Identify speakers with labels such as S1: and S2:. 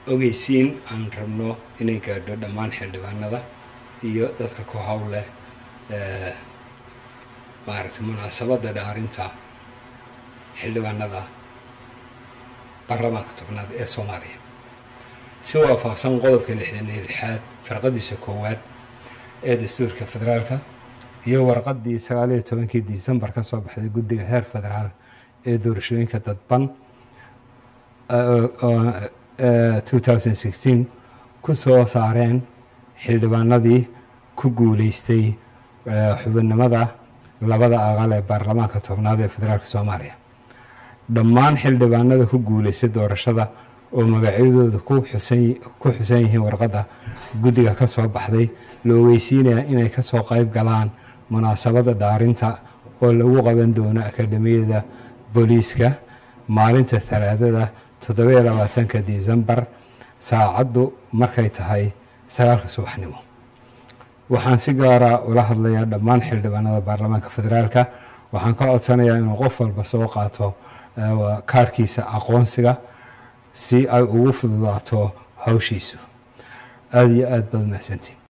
S1: ogeysiin aan rabno inay gaadho dhammaan xildhibaanada iyo dadka ku howleh maaragtay munaasabadda dhaarinta xildhibaanada baarlamaanka tobnaad ee soomaaliya si waafaqsan qodobka lixdan iyo lixaad farqadiisa koowaad ee dastuurka federaalka iyo warqadii sagaal iyo tobankii decembar ka soo baxday guddiga heer federaal ee doorashooyinka dadban two thousand sixteen ku soo saareen xildhibaanadii ku guuleystay xubinnimada labada aqal ee baarlamaanka tobnaad ee federaalka soomaaliya dhammaan xildhibaanada ku guuleystay doorashada oo magacyadooda ku xusan ku xusan yihiin warqadda guddiga ka soo baxday la ogeysiinaya inay kasoo qeyb galaan munaasabadda dhaarinta oo lagu qaban doono akademiyada booliiska maalinta talaadada toddobiyo labaatanka decembar saacaddu markay tahay sagaalka subaxnimo waxaan si gaara ula hadlayaa dhammaan xildhibaanada baarlamaanka federaalka waxaan ka codsanayaa inuu qof walba soo qaato kaarhkiisa aqoonsiga si ay ugu fududaato hawshiisu aada iyo aada baad mahadsantiin